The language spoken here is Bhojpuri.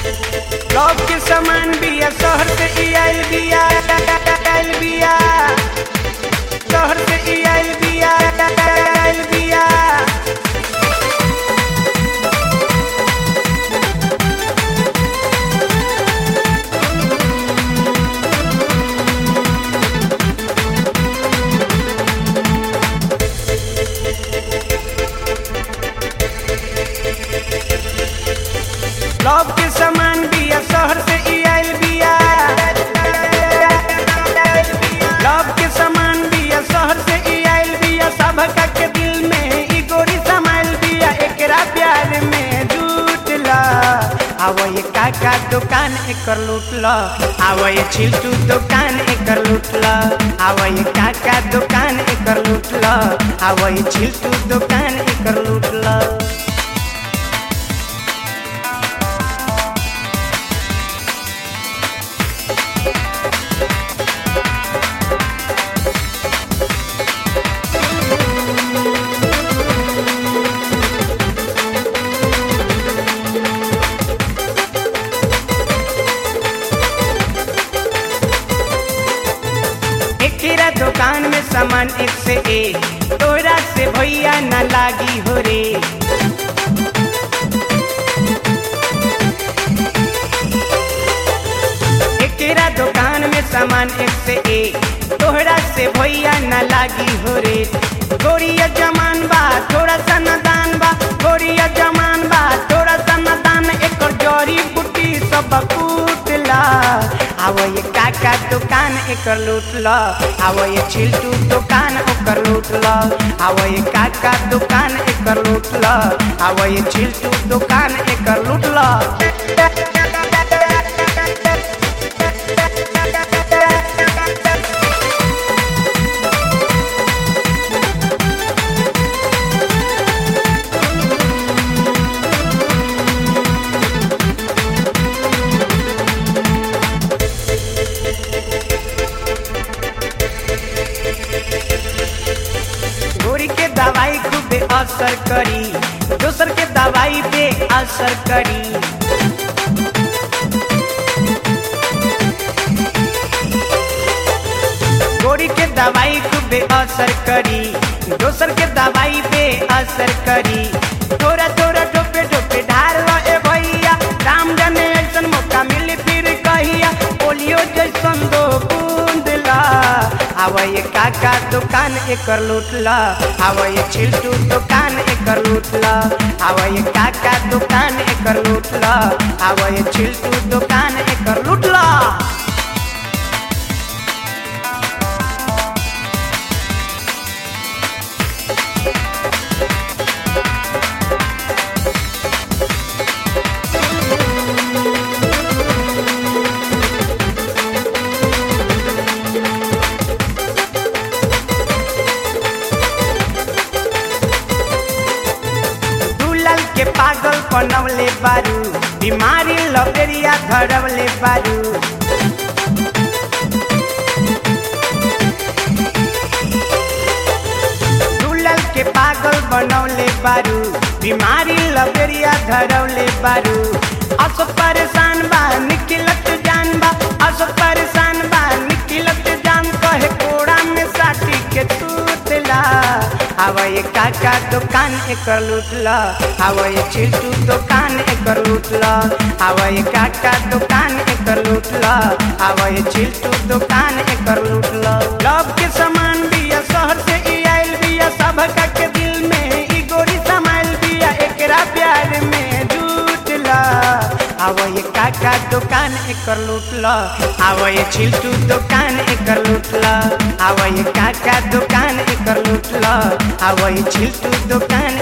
लव के सामान बिया शहर से ई आइल बिया आइल बिया शहर से ई आइल बिया आइल बिया लव के सामान बिया शहर से ई आइल बिया लव के सामान बिया शहर से ई आइल बिया सबका के दिल में ई गोरी समाइल बिया एकरा प्यार में जुटला आवो ये काका दुकान एकर लूटला आवो ये छिलटू दुकान एकर लूटला आवो ये काका दुकान एकर लूटला आवो ये छिलटू दुकान एकर लूटला एकेरा दुकान में सामान एक से एक तोरा से भैया न लागी हो रे एकेरा दुकान में सामान एक से एक तोहरा से भैया न लागी हो रे गोरिया जमान बा थोड़ा सा नदान बा गोरिया जमान बा थोड़ा सा नदान एकर जड़ी बूटी सब कूटला आवो ये काका दुकान एकर लूटला आवो ये छिलटू दुकान ओकर लूटला आवो ये काका दुकान एकर लूटला आवो ये छिलटू दुकान एकर लूटला गोरी के दवाई खूबे असर करी दोसर के दवाई पे असर करी गोरी के दवाई खूबे असर करी दोसर के दवाई पे असर करी थोड़ा थोड़ा टोपे टोपे ढार लो ए भैया राम जाने ऐसन मौका मिली फिर कहिया पोलियो जैसन दो बूंदला आवा ये काका दुकान एकर लूटला आवा ये छिलटू दुकान एकर लूटला आवा ये काका दुकान एकर लूटला आवा ये छिलटू दुकान एकर लूटला दुलल के पागल बनवले बारू बीमारी लबेरिया धरवले बारू दुलल के पागल बनवले बारू बीमारी लबेरिया धरवले बारू असो परेशान बा निकलत जान बा असो परेशान बा निकलत जान कहे कोड़ा में साटी के तूतला आवा ये काका दुकान एकर लूटला आवा ये छिलटू दुकान एकर लूटला आवा ये काका दुकान एकर लूटला आवा ये छिलटू दुकान एकर लूटला लव के सामान बिया शहर से ई आइल बिया सबका के दिल में ई गोरी समाइल बिया एकरा प्यार में जुटला आवा ये काका दुकान एकर लूटला आवा ये छिलटू दुकान एकर लूटला आवा ये काका दुकान एकर लूटला आवा ये छिलटू दुकान